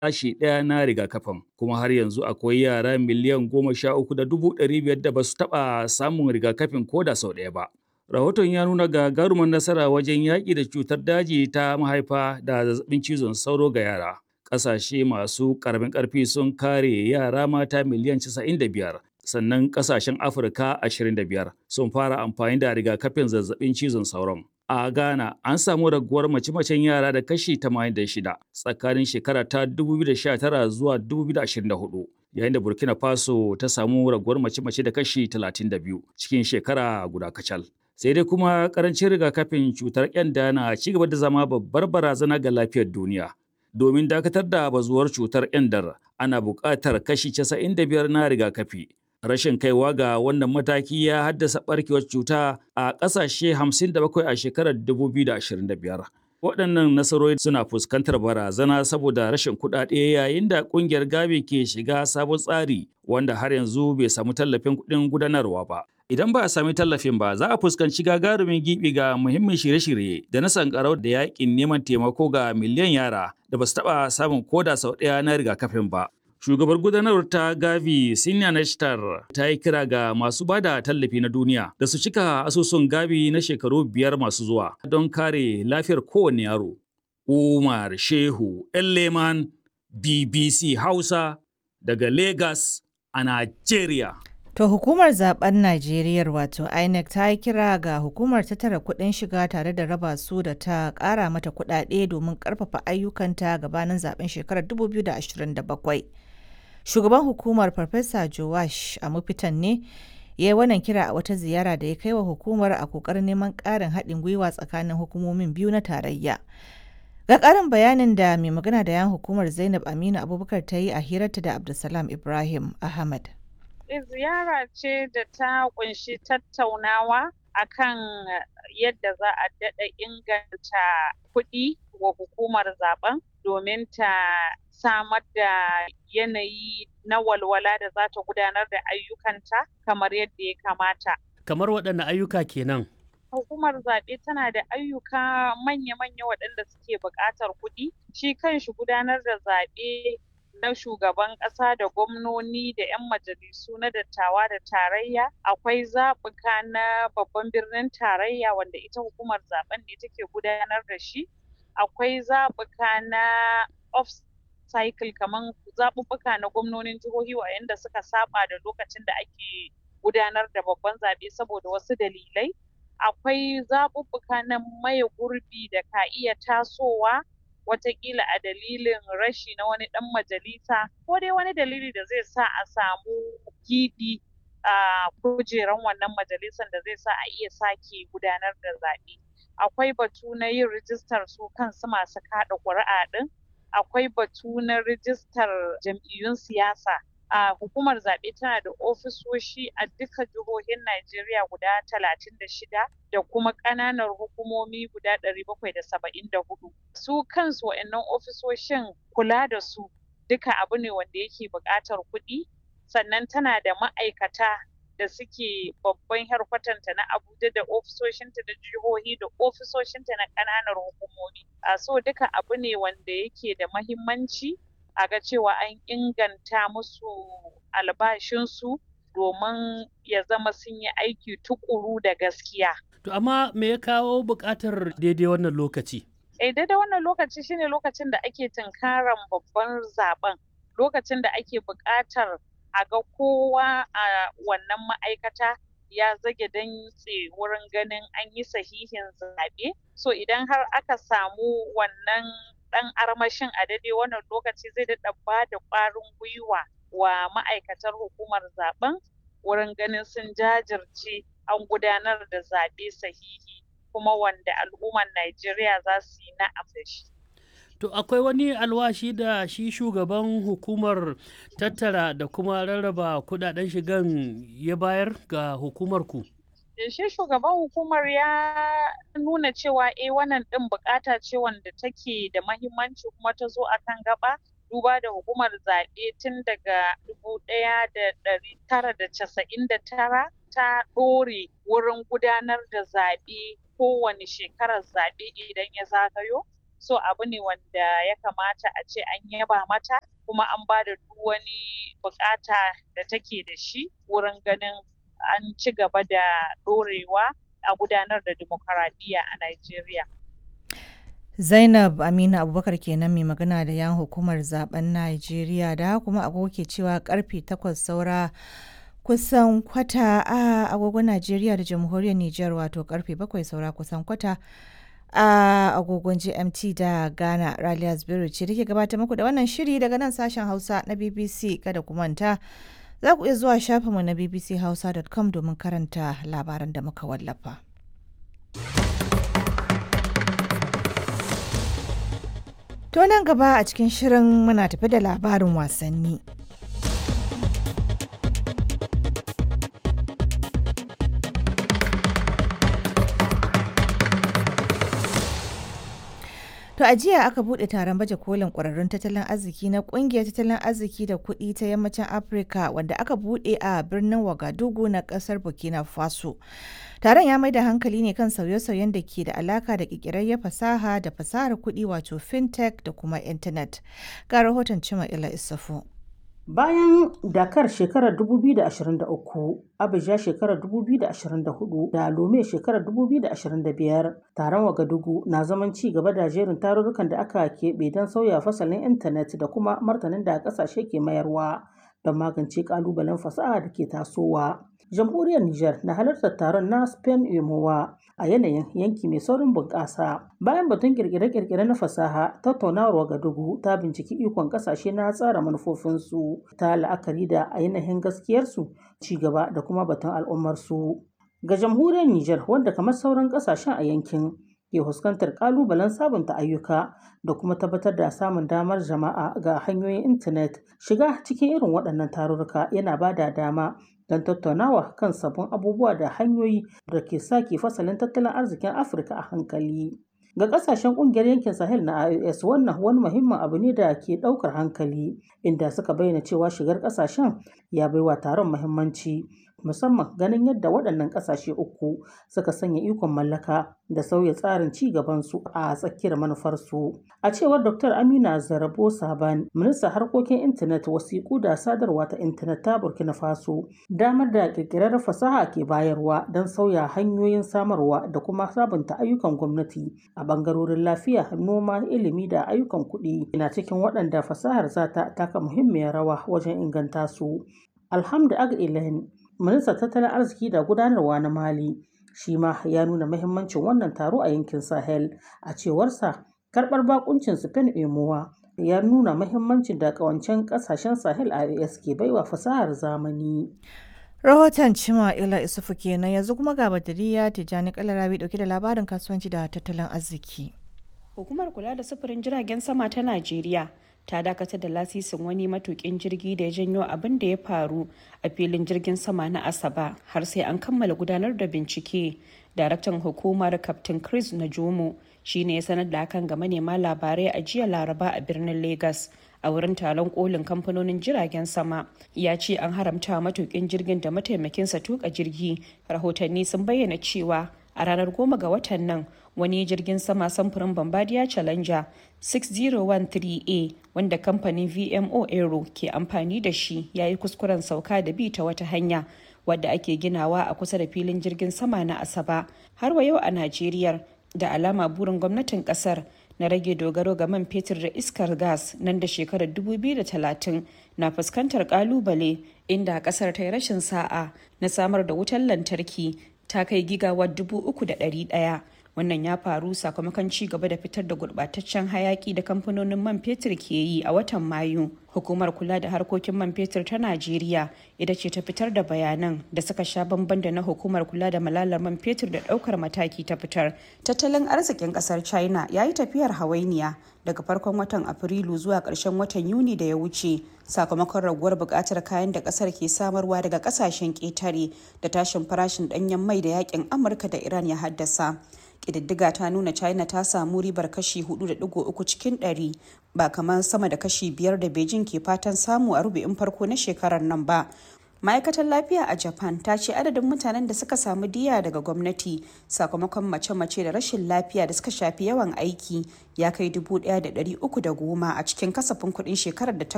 sashi ɗaya na rigakafin kuma har yanzu akwai yara miliyan goma sha uku da dubu ɗari biyar da ba su taɓa samun rigakafin ko da sau ɗaya ba. Rahoton ya nuna gagarumin nasara wajen yaƙi da cutar daji ta mahaifa da zazzabin cizon sauro ga yara. Ƙasashe masu ƙaramin ƙarfi sun kare yara mata miliyan casa'in da biyar. Sannan ƙasashen Afirka ashirin da biyar sun fara amfani da rigakafin zazzabin cizon sauron. A Ghana an samu raguwar mace-macen yara da kashi 86 tsakanin shekara ta 2019 zuwa 2024. Yayin da Burkina Faso ta samu raguwar mace-mace da kashi 32 cikin shekara guda kacal. Sai dai kuma karancin rigakafin cutar ƙyanda na ci gaba da zama babbar barazana ga lafiyar duniya. Domin dakatar da bazuwar cutar ƙyandar ana buƙatar kashi 95 na rigakafi. rashin kaiwa ga wannan mataki ya haddasa barkewar cuta a ƙasashe 57 a shekarar 2025. Waɗannan nasarori suna fuskantar barazana saboda rashin kuɗaɗe yayin da ƙungiyar Gavi ke shiga sabon tsari wanda har yanzu bai samu tallafin kuɗin gudanarwa ba. Idan ba a sami tallafin ba za a fuskanci gagarumin gibi ga muhimmin shirye-shirye da na sankarau da yaƙin neman taimako ga miliyan yara da ba su taɓa samun koda sau ɗaya na rigakafin ba. Shugabar gudanarwar ta Gavi Sinya Nashtar ta yi kira ga masu ba da tallafi na duniya da su cika asusun Gavi na shekaru biyar masu zuwa don kare lafiyar kowane yaro. Umar Shehu Leman BBC Hausa daga Lagos a Najeriya. To hukumar zaben Najeriya wato INEC ta yi kira ga hukumar tattara kuɗin shiga tare da raba su da ta ƙara mata kuɗaɗe domin ƙarfafa ayyukanta gabanin zaben shekarar 2027. shugaban hukumar farfesa jowash a mafitan ne ya yi wannan kira a wata ziyara da ya kai wa hukumar a kokarin neman ƙarin haɗin gwiwa tsakanin hukumomin biyu na tarayya ga ƙarin bayanin da mai magana da yan hukumar zainab aminu abubakar ta yi a hirarta da abdulsalam ibrahim ahmad ziyara ce da ta kunshi tattaunawa akan yadda za a daɗa inganta kuɗi wa hukumar zaben domin ta samar da yanayi na walwala da za ta gudanar da ayyukanta kamar yadda ya kamata. Kamar waɗanne ayyuka kenan? Hukumar zaɓe tana da ayyuka manya-manya waɗanda suke buƙatar kuɗi. Shi kanshi gudanar da zaɓe na shugaban ƙasa da gwamnoni da 'yan majalisu na dattawa da tarayya akwai zaɓuka na babban birnin tarayya wanda ita hukumar zaɓen ne take gudanar da shi akwai zaɓuka na off cycle kamar zaɓuɓɓuka na gwamnonin jihohi waɗanda suka saba da lokacin da ake gudanar da babban zaɓe saboda wasu dalilai akwai zaɓuɓɓuka na maye gurbi da ka iya tasowa watakila a dalilin rashi na wani ɗan majalisa ko dai wani dalili da zai sa a samu gibi a kujeran wannan majalisan da zai sa a iya sake gudanar da zaɓe akwai batu na yin rijistar su kansu masu kaɗa ƙuri'a ɗin akwai batu na rijistar jam'iyyun siyasa a hukumar zaɓe tana da ofisoshi a duka jihohin Najeriya guda talatin da shida da kuma ƙananan hukumomi guda ɗari bakwai da saba'in da hudu su kansu wa'annan ofisoshin kula da su duka abu ne wanda yake buƙatar kuɗi sannan tana da ma'aikata da suke babban harkwatanta na Abuja da ofisoshinta da jihohi da ofisoshinta na ƙananan hukumomi. A so duka abu ne wanda yake da mahimmanci a ga cewa an inganta musu albashinsu domin ya zama sun yi aiki tukuru da gaskiya. To amma me ya kawo buƙatar daidai wannan lokaci? Eh daidai wannan lokaci shine lokacin da ake tunkaran babban zaben lokacin da ake buƙatar a ga kowa a wannan ma'aikata ya zage dantse wurin ganin an yi sahihin zaɓe so idan har aka samu wannan ɗan armashin a daidai wannan lokaci zai daɗa ba da ƙwarin gwiwa wa ma'aikatar hukumar zaben wurin ganin sun jajirce an gudanar da zaɓe sahihi kuma wanda al'ummar Najeriya za su yi na'am da shi. To akwai wani alwashi da shi shugaban hukumar tattara da kuma rarraba kudaden shigan ya bayar ga hukumar ku? Shi shugaban hukumar ya nuna cewa eh wannan ɗin bukata ce wanda take da mahimmanci kuma ta zo akan gaba duba da hukumar zaɓe tun daga dubu ɗaya da ɗari tara da casa'in da tara ta ɗore wurin gudanar da zaɓe kowane shekarar zaɓe idan ya zagayo so abu ne wanda ya kamata a ce an yaba mata kuma an ba da duk wani bukata da take da shi wurin ganin an ci gaba da ɗorewa a gudanar da demokaradiyya a Najeriya. Zainab Aminu Abubakar kenan mai magana da yan hukumar zaben Najeriya da kuma agogo ke cewa karfe takwas saura kusan kwata a agogon Najeriya da jamhuriyar Nijar wato karfe bakwai saura kusan kwata a agogon GMT da Ghana Raliya Zubairu ce da ke gabatar muku da wannan shiri daga nan sashen Hausa na BBC kada ku manta za ku iya zuwa shafinmu na bbchausa.com domin karanta labaran da muka wallafa. To nan gaba a cikin shirin muna tafi da labarin wasanni. To a jiya aka bude taron baje kolin kwararrun tattalin arziki na kungiyar tattalin arziki da kuɗi ta yammacin Afirka wanda aka bude a birnin Wagadugu na ƙasar Burkina Faso. Taron ya mai da hankali ne kan sauye-sauyen da ke da alaka da ƙirƙirar fasaha da fasahar kuɗi wato fintech da kuma intanet. Ga rahoton Cima Ila Isufu. Bayan Dakar shekarar 2023, Abuja shekarar 2024 da Lome shekarar 2025, taron Wagadugu na zaman ci gaba da jerin tarurrukan da aka keɓe don sauya fasalin intanet da kuma martanin da ƙasashe ke mayarwa don magance ƙalubalen fasaha da ke tasowa. Jamhuriyar Nijar na halartar taron na Spain Emowa a yanayin yanki mai saurin bunƙasa. Bayan batun kirkire-kirkire na fasaha, tattaunawar Wagadugu ta binciki ikon ƙasashe na tsara manufofinsu ta la'akari da ainihin gaskiyarsu, ci gaba da kuma batun al'ummarsu. Ga jamhuriyar Nijar wanda kamar sauran ƙasashen a yankin ke fuskantar ƙalubalen sabunta ayyuka da kuma tabbatar da samun damar jama'a ga hanyoyin intanet shiga cikin irin waɗannan tarurruka yana ba da dama don tattaunawa kan sabbin abubuwa da hanyoyi da ke sake fasalin tattalin arzikin afirka a hankali ga kasashen kungiyar yankin sahel na ios wannan wani muhimmin abu ne da ke daukar hankali inda suka bayyana cewa shigar kasashen ya baiwa taron muhimmanci musamman ganin yadda waɗannan ƙasashe uku suka sanya ikon mallaka da sauya tsarin ci gabansu a tsakiyar manufarsu. A cewar Dr. Amina Zarabo Saban, ministan harkokin intanet wasiƙu da sadarwa ta intanet ta Burkina Faso, damar da ƙirƙirar fasaha ke bayarwa don sauya hanyoyin samarwa da kuma sabunta ayyukan gwamnati a ɓangarorin lafiya, noma, ilimi da ayyukan kuɗi na cikin waɗanda fasahar za ta taka muhimmiyar rawa wajen inganta su. Alhamdu Ag ministan tattalin arziki da gudanarwa na mali shi ma ya nuna mahimmancin wannan taro a yankin sahel a cewarsa karbar bakuncin spain emowa ya nuna mahimmancin da kawancen kasashen sahel ias ke baiwa fasahar zamani Rahoton Cima Ila Isufu kenan yanzu kuma ga Badariya Tijjani Kalarabi dauke da labarin kasuwanci da tattalin arziki. Hukumar kula da sufurin jiragen sama ta Najeriya ta dakatar da lasisin wani matukin jirgi da ya janyo abin da ya faru a filin jirgin sama na asaba har sai an kammala gudanar da bincike daraktan hukumar captain chris najomo shine ya sanar da hakan ga manema labarai a jiya laraba a birnin lagos a wurin taron kolin kamfanonin jiragen sama ya ce an haramta matukin jirgin da mataimakinsa tuka jirgi rahotanni sun bayyana cewa a ranar goma ga watan nan wani jirgin sama samfurin bombardier challenger 6013a wanda kamfanin vmo aero ke amfani da shi ya yi kuskuren sauka da bi ta wata hanya wadda ake ginawa a kusa da filin jirgin sama na asaba har wa yau a najeriya da alama burin gwamnatin kasar na rage dogaro ga man fetur da iskar gas nan da shekarar 2030 na fuskantar kalubale inda kasar ta yi rashin sa'a na samar da wutar lantarki ta kai gigawar dubu uku da ɗari ɗaya wannan ya faru sakamakon ci gaba da fitar da gurɓataccen hayaki da kamfanonin man fetur ke yi a watan mayu hukumar kula da harkokin man fetur ta najeriya ita ce ta fitar da bayanan da suka sha bamban da na hukumar kula da malalar man fetur da ɗaukar mataki ta fitar tattalin arzikin ƙasar china ya yi tafiyar hawainiya daga farkon watan afrilu zuwa ƙarshen watan yuni da ya wuce sakamakon raguwar buƙatar kayan da ƙasar ke samarwa daga ƙasashen ƙetare da tashin farashin ɗanyen mai da yakin amurka da iran ya haddasa ƙididdiga ta nuna china ta samu ribar kashi 4.3 cikin 100 ba kamar sama da kashi 5 da beijing ke fatan samu a rubu'in farko na shekarar nan ba ma'aikatar lafiya a japan ta ce adadin mutanen da suka samu diya daga gwamnati sakamakon mace-mace da rashin lafiya da suka shafi yawan aiki ya kai 1,310 a cikin kasafin kuɗin shekarar da ta